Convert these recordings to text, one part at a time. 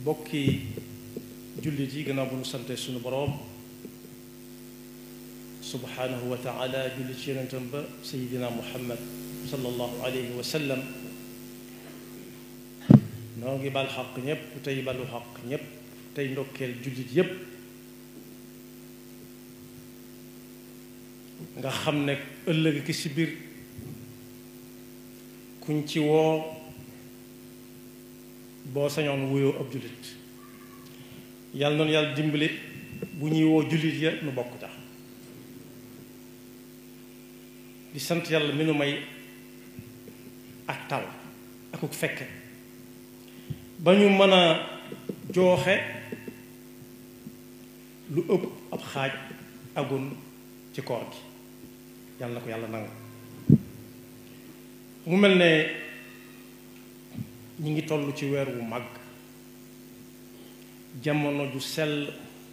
bokki jullit yi gannaaw bu ñu sante suñu boroom subhanahu wa taala julli ci yonentam ba sayidina muhammad sallallahu alayhi wa sallam noo ngi bal xaq ñépp tey balu xaq ñépp tey ndokkeel jullit yépp nga xam ne ëllëg ki si biir kuñ ci woo boo sañoon wuyoo ab jullit yàlla noonu yàlla dimbali bu ñuy woo jullit ya nu bokk tax di sant yàlla mi nu may ak tal akuk fekke ba ñu mën a jooxe lu ëpp ab xaaj agun ci koor gi yàlla na ko yàlla nangu mu mel ne ñi ngi toll ci weer wu mag jamono ju sell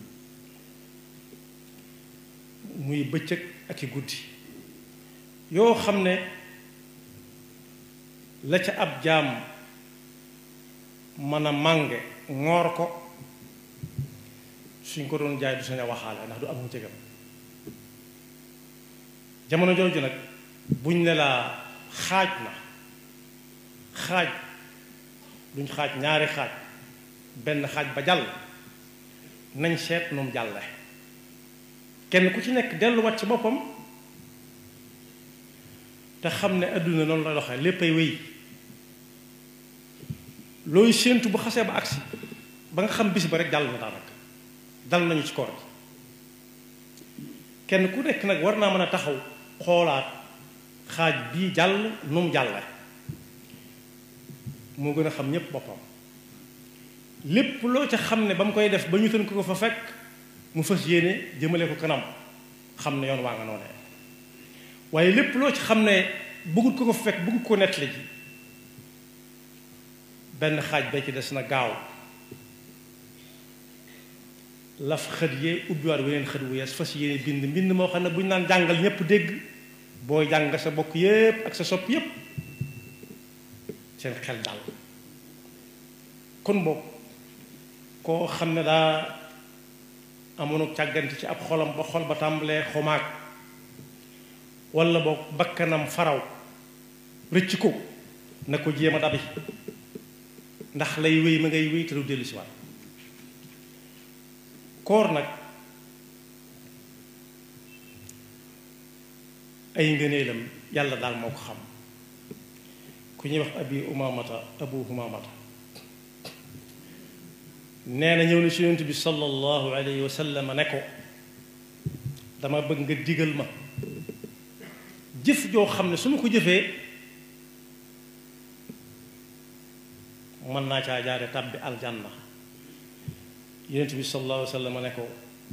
muy bëccëg ak i guddi yoo xam ne la ca ab jaam mën a mànge ngoor ko suñ ko doon jaay du sañ a waxaale ndax du am njëgam jamono jooju nag buñ ne laa xaaj na xaaj duñ xaaj ñaari xaaj benn xaaj ba jàll nañ seet noonu jàlle kenn ku ci nekk delluwaat ci boppam te xam ne àdduna noonu la doxee léppay wéy looy séentu bu xasee ba agsi ba nga xam bis ba rek jàll na daanaka dal nañu ci koor gi kenn ku nekk nag war naa mën a taxaw xoolaat xaaj bii jàll nu mu jàlle moo gën a xam ñépp boppam lépp loo ca xam ne ba mu koy def ba ñu tën ko ko fa fekk mu fas yéene jëmale ko kanam xam ne yoon waa nga noonee waaye lépp loo ci xam ne bëggut ko ko fa fekk bëggut ko nettali ji benn xaaj ba ci des na gaaw laf xët yee ubbiwaat weneen xët wu yees fas yéene bind mbind moo xam ne bu ñu naan jàngal ñépp dégg booy jàng sa bokk yépp ak sa sopp yépp seen xel dal kon boog koo xam ne daa amoon càggante ci ab xolam ba xol ba tàmbalee xomaag walla boog bakkanam faraw rëcc ko na ko jéem a dabi ndax lay wéy ma ngay wéy te du dellu si waat koor nag ay ngëneelam yàlla daal moo ko xam ku ñuy wax abi umamata abu umamata nee na ñëw na ci yonent bi sallallahu alayhi wa sallam ne ko dama bëgg nga digal ma jëf joo xam ne su ma ko jëfee mën naa caa jaare tàbbi aljanna yonent bi sallallahu alayhi wa sallam ne ko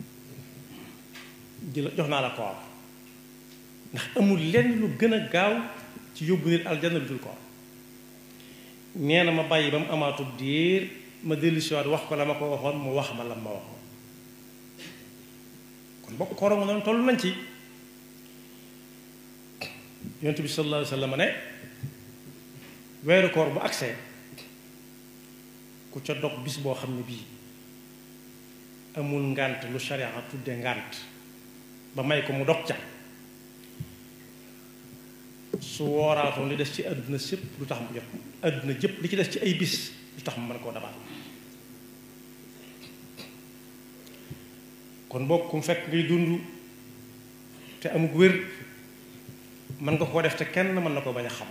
di la jox naa la koor ndax amul lenn lu gën a gaaw ci yóbbu nit aljanna lu dul koor nee na ma bàyyi ba mu amaatub diir ma dellu si waat wax ko la ma ko waxoon mu wax ma la ma waxoon kon bokk koor nga noonu toll nañ ci yonent bi sallallahu alayhi wa sallam ne weeru koor bu agsee ku ca dog bis boo xam ne bii amul ngànt lu sharia tudde ngànt ba may ko mu dog ca su wooraatoon li des ci àdduna sépp lu tax mu jot àdduna jëpp li ci des ci ay bis lu tax mu mën koo dabaat kon bokk mu fekk ngay dund te amug wér mën nga koo def te kenn mën na ko bañ a xam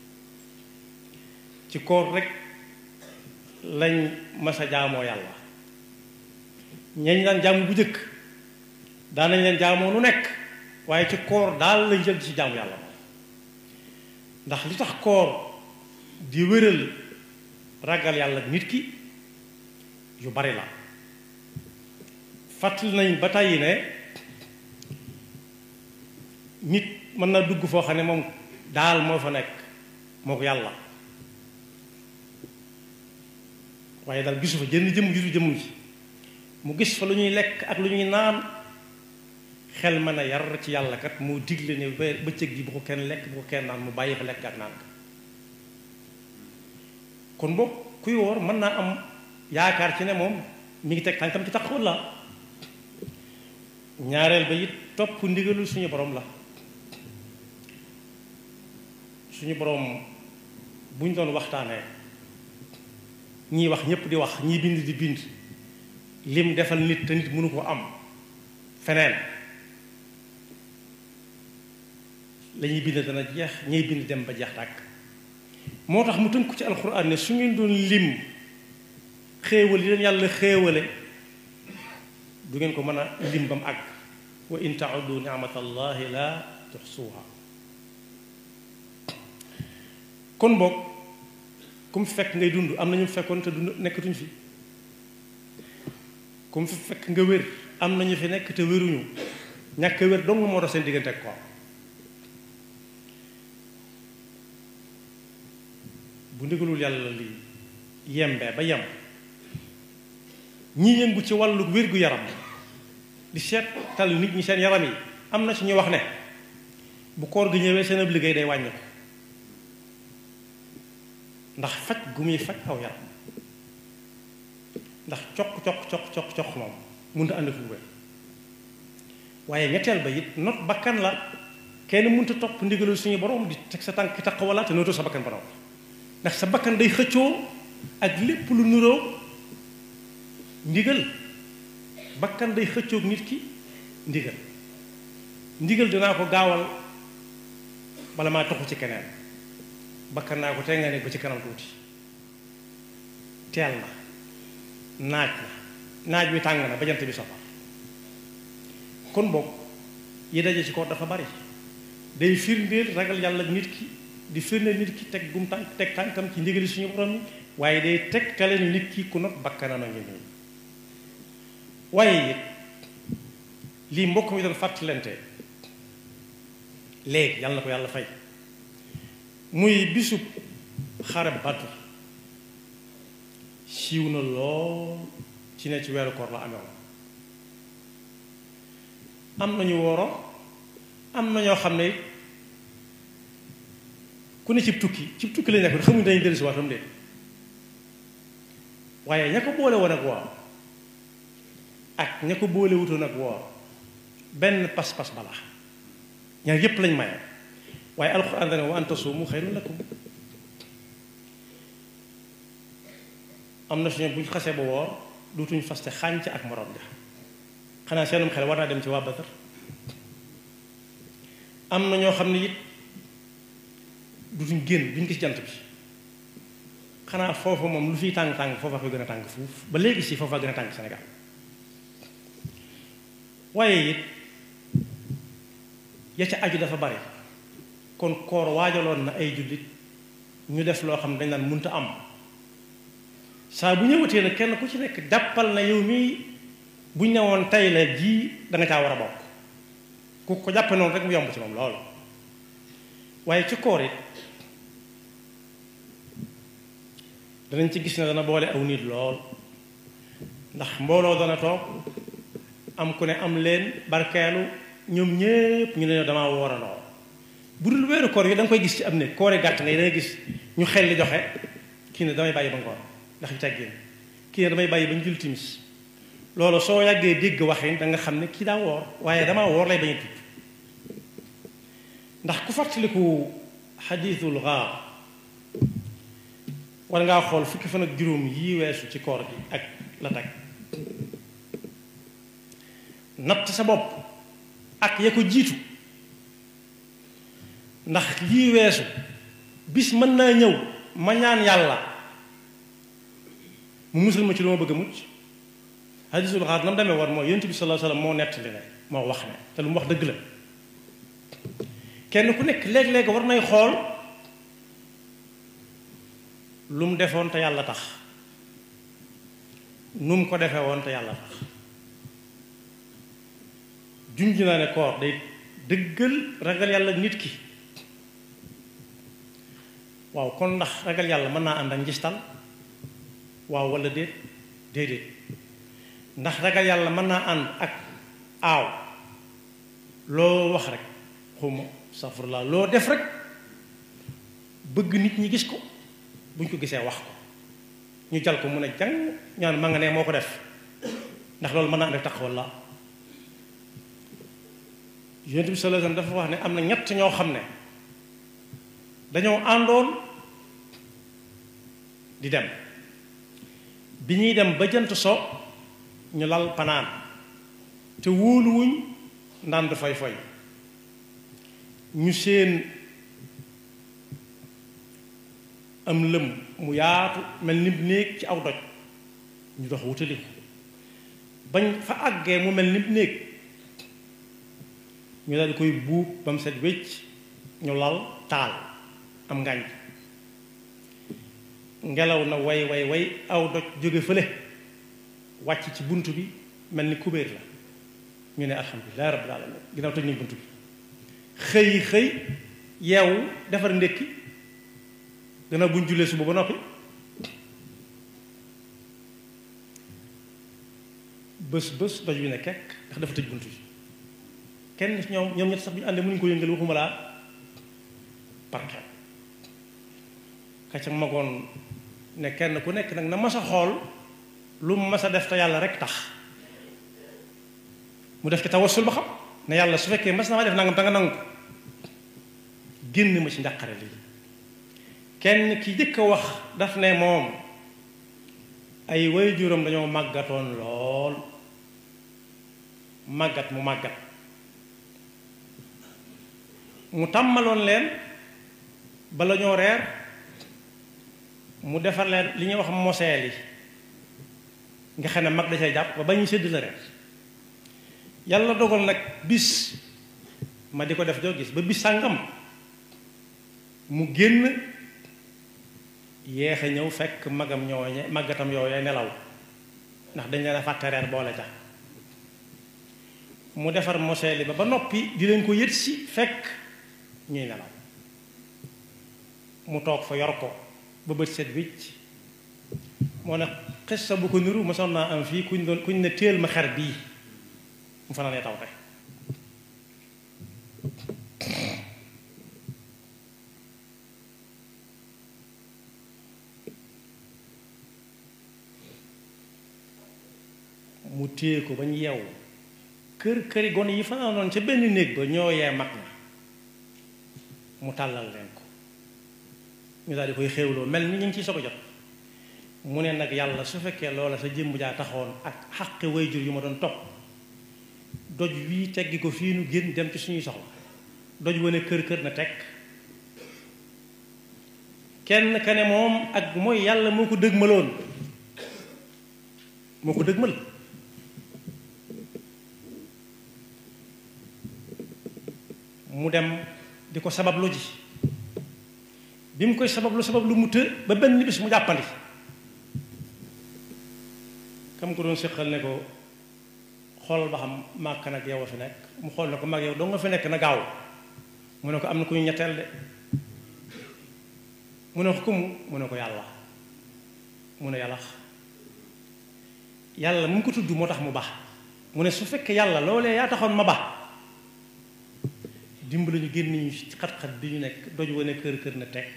ci koor rek lañ masa jaamoo yàlla ñañ daan jaamu bu jëkk daan nañ leen jaamoo nu nekk waaye ci koor daal lañ jël ci jaamu yàlla moom ndax li tax koor di wéral ragal yàlla nit ki yu bari la fàttali nañ ba tàyyi ne nit mën na dugg foo xam ne moom daal moo fa nekk moo ko yàlla waaye daal gisu fa jënn jëm gisu jëmm ji mu gis fa lu ñuy lekk ak lu ñuy naan xel mën a yar ci yàlla kat moo digle ne ba bëccëg gi bu ko kenn lekk bu ko kenn naan mu bàyyi fa lekk ak naan kon boog kuy woor mën naa am yaakaar ci ne moom mi ngi teg tànkam ci taqwa la ñaareel ba it topp ndigalul suñu borom la suñu borom buñ doon waxtaanee ñii wax ñépp di wax ñii bind di bind lim defal nit te nit mënu ko am feneen lañuy bind dana jeex ñiy bind dem ba jeex tàkk moo tax mu tënku ci alxuraan ne su ngeen doon lim xéewal yi leen yàlla xéewale du ngeen ko mën a lim ba mu àgg wa in tauddu ni'matallahi la tuxsuha kon boog ku mu fekk ngay dund am na ñu fekkoon te dund nekkatuñ fi ku mu fi fekk nga wér am na ñu fi nekk te wéruñu ñàkk wér dong moo dox seen diggante ak ko bu ndigalul yàlla li yembee ba yem ñi yëngu ci wàllu wér-gu-yaram di seetal nit ñi seen yaram yi am na ci ñu wax ne bu koor gi ñëwee seen ab liggéey day wàññi ko ndax faj gu muy faj aw yaram ndax coq coq coq coq coq moom mënut a ànd ak lu wér waaye ñetteel ba it not bakkan la kenn mënut a topp ndigalul suñu borom di teg sa tànk taq wala te nootoo sa bakkan borom ndax sa bakkan day xëccoo ak lépp lu nuroo ndigal bakkan day xëccoog nit ki ndigal ndigal dinaa ko gaawal bala maa toxu ci keneen bakkan naa ko tey nga ne ba ci kanam tuuti teel na naaj na naaj wi tàng na ba jant bi safar kon boog yi daje ci ko dafa bari day firndeel ragal yàlla nit ki di firndeel nit ki teg gum tànk teg tànkam ci ndigali suñu borom yi waaye day teg tale ni nit ki ku not bakkanam a ngi nii waaye it lii mbokk mi doon fàttalante léegi yàlla na ko yàlla fay muy bisub xare Badr siiw na lool ci ne ci weeru koor la amee am nañu wooro am na ñoo xam ne ku ne cib tukki cib tukki lañ nekk xamuñ dañuy dellusi waatam de waaye ña ko boole woon ak woor ak ña ko boole wutoon ak woor benn pas-pas bala ñaar yépp lañ maye waaye alxuraan dana wa an tasuumu xayrun lakum am na suñu buñ xasee ba woor duutuñ faste xànc ak morom ja xanaa seenum xel war naa dem ci waa Badar am na ñoo xam ne it dutuñ génn duñ gis jant bi xanaa foofa moom lu fiy tàng-tàng foofa koy gën a tàng fuuf ba léegi si foofa gën a tàng Sénégal waaye it ya ca aju dafa bari kon koor waajaloon na ay jullit ñu def loo xam ne dañ naan munta am saa bu ñëwatee nag kenn ku ci nekk jàppal na yow mii buñ ne woon tey la ji da nga caa war a bokk ku ko jàppe noonu rek mu yomb ci moom loolu waaye ci koor it danañ ci gis ne dana boole aw nit lool ndax mbooloo dana toog am ku ne am leen barkeelu ñoom ñépp ñu ne damaa woorandoo bu dul weeru koor yi da nga koy gis ci am ne koore gàtt ngay da nga gis ñu xel li joxe kii ne damay bàyyi ba ngoon ndax yu teggin kii ne damay bàyyi ba ñu jul timis loolu soo yàggee dégg waxin da nga xam ne kii daa woor waaye damaa woor lay bañ a tudd ndax ku fàttaliku xadiisul gaar war ngaa xool fukki fan ak juróom yii weesu ci koor gi ak la tag natt sa bopp ak ya ko jiitu ndax lii weesu bis mën naa ñëw ma ñaan yàlla mu musul ma ci lu ma bëgg a mucc hadisul xaar na mu demee war mooy yonent bi sallallahu alayhi wasallam moo nettali ne moo wax ne te lu mu wax dëgg la kenn ku nekk léeg-léeg war nay xool lu mu defoon te yàlla tax nu mu ko defee woon te yàlla tax junj naa ne koor day dëggal ragal yàlla nit ki waaw kon ndax ragal yàlla mën naa ànd ak njistal waaw wala déet déedéet ndax ragal yàlla mën naa ànd ak aaw loo wax rek xuma safurlaa loo def rek bëgg nit ñi gis ko buñ ko gisee wax ko ñu jal ko mun a jàng ñaan ma nga ne moo ko def ndax loolu mën naa def tax walla yonent bi sallallahu alayhi wasallam dafa wax ne am na ñett ñoo xam ne dañoo àndoon di dem bi ñuy dem ba jant so ñu lal panaan te wóoluwuñ ndànd fay fay ñu seen am lëm mu yaatu mel ni néeg ci aw doj ñu dox wutali ko bañ fa àggee mu mel ni néeg ñu daal di koy buub ba mu set wécc ñu lal taal am ngànj ngelaw na way way way aw doj jóge fële wàcc ci bunt bi mel ni kubéer la ñu ne alhamdulilah rabbil alamin ginnaaw tëj nañ bunt bi xëy xëy yeewu defar ndékki gannaaw buñ jullee suba ba noppi bés bés doj bi ne kekk ndax dafa tëj bunt bi kenn ñoom ñoom ñett sax bu ñu àndee mënuñu ko yëngal waxuma laa parke ka ca magoon ne kenn ku nekk nag na mas a xool lu mu mas a def te yàlla rek tax mu def ci tawassul ba xam ne yàlla su fekkee mas na ma def nangam te nga nangu ko génn ma ci njàqare lii kenn ki jëkk a wax daf ne moom ay waajuram dañoo màggatoon lool màggat mu màggat mu tàmmaloon leen bala ñoo reer mu defar leen li ñuy wax moseel yi nga xam ne mag da cay jàpp ba ba ñuy sédd la reer yàlla dogal nag bis ma di ko def joo gis ba bis sàngam mu génn yéex a ñëw fekk magam ñooñe màggatam yooyee nelaw ndax dañ leen a fàtte reer boole ca mu defar moseel yi ba ba noppi di leen ko yët si fekk ñuy nelaw mu toog fa yor ko ba bët set wicc moo ne xissa bu ko niru mosoon naa am fii kuñ doon kuñ ne téel ma xer bii mu fanaanee taw tey mu téye ko ba ñu yeewu kër këri gone yi fanaanoon ca benn néeg ba ñoo yee mag na mu tàllal leen ko ñu daal di koy xéewloo mel ni ñu ngi ciy soog a jot mu ne nag yàlla su fekkee loola sa jëmm jaa taxoon ak xaqi wayjur yu ma doon topp doj wii teggi ko fii nu génn dem ci suñuy soxla doj wane kër kër na teg kenn ka ne moom ak mooy yàlla moo ko dëgmaloon moo ko dëgmal mu dem di ko sabablu ji bi mu koy sabablu sabablu mu të ba benn bis mu jàppandi kam ko doon séqal ne ko xoolal ba xam màkk nag yow a fi nekk mu xool ne ko mag yow doo nga fi nekk na gaaw mu ne ko am na ku ñu ñetteel de mu ne ko ku mu mu ne ko yàlla mu ne yàlla yàlla mu ngi ko tudd moo tax mu baax mu ne su fekkee yàlla loolee yaa taxoon ma baax dimbali ñu génn ñu ci xat-xat bi ñu nekk doj wane kër kër na teg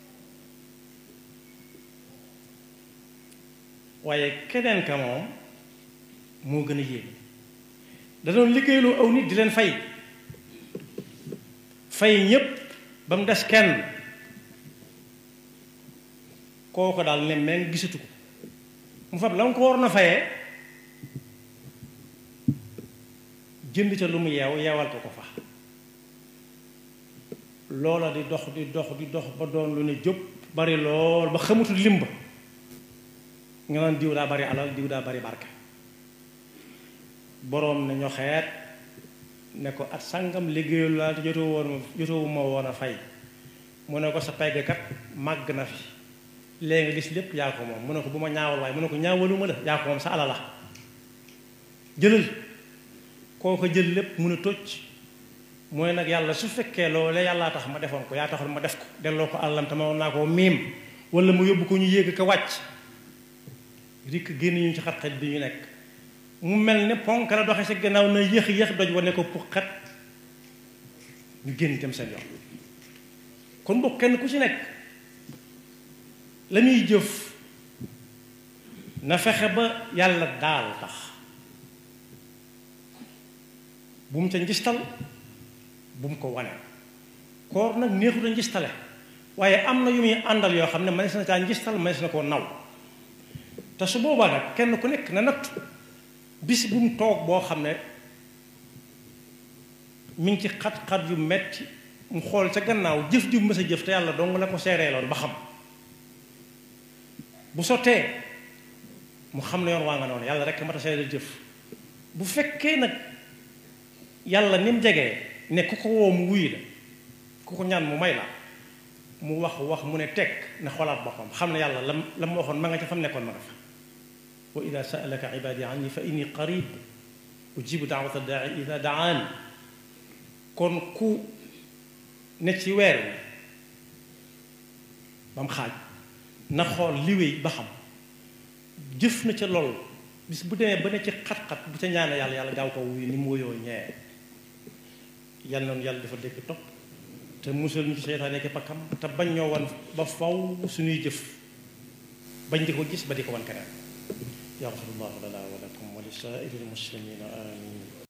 waaye keneen ka moom moo gën a yéeme da doon liggéeyloo aw nit di leen fay fay ñépp ba mu des kenn kooko daal ne meng gisatu ko mu fab la nga ko war na fayee jënd ca lu mu yeew yeewal ko ko fa loola di dox di dox di dox ba doon lu ne jóg bari lool ba xamatul limba nga naan diw daa bari alal diw daa bari barke boroom ne ñoxeet ne ko at sàngam liggéeyul laa te jotoo woon jotoo ma woon a fay mu ne ko sa peggkat màgg na fi léegi nga gis lépp yaa ko moom mu ne ko bu ma ñaawal waaye mu ne ko ñaawaluma la yaa ko moom sa alal la jëlal koo ko jël lépp mun a tocc mooy nag yàlla su fekkee loole yàllaa tax ma defoon ko yaa taxoon ma def ko delloo ko àllam te ma woon naa koo miim wala mu yóbbu ko ñu yéeg ko wàcc rikk génn ñu ci xat-xat bi ñu nekk mu mel ne ponk la doxe sa gannaaw na yéex yéex doj wane ko pour xat ñu génn dem seen yoon kon bokk kenn ku ci nekk la muy jëf na fexe ba yàlla daal tax bu mu ca njistal bu mu ko wane koor nag neexut a njistale waaye am na yu muy àndal yoo xam ne mënees na caa njistal mënees na koo naw te su boobaa nag kenn ku nekk na nattu bis bu mu toog boo xam ne mi ngi ci xat-xat yu metti mu xool ca gannaaw jëf ju mës a jëf te yàlla dong la ko seereeloon ba xam bu sottee mu xam ne yoon waa nga noonu yàlla rek mat a seereel jëf bu fekkee nag yàlla ni mu jegee ne ku ko woo mu wuyu la ku ko ñaan mu may la mu wax wax mu ne teg ne xoolaat boppam xam ne yàlla lam la mu waxoon ma nga ca fam nekkoon ma nga fa wa ida saalaka ibadi anni fa inni qarib ujibu daawata daai ida daan kon ku ne ci weer wi ba mu xaaj na xool liwéy ba xam jëf na ca lool bis bu demee ba ne ci xat-xat bu ca ñaane yàlla yàlla gaaw ko wuyu ni mu woyoo ñee yal noonu yàlla dafa dégg topp te musal ñu ci seytaane ki pakkam te bañ ñoo wan ba faw suñuy jëf bañ di ko gis ba di ko wan keneen yaxfirullahu lana wa lakum wa li saa'iril muslimina amin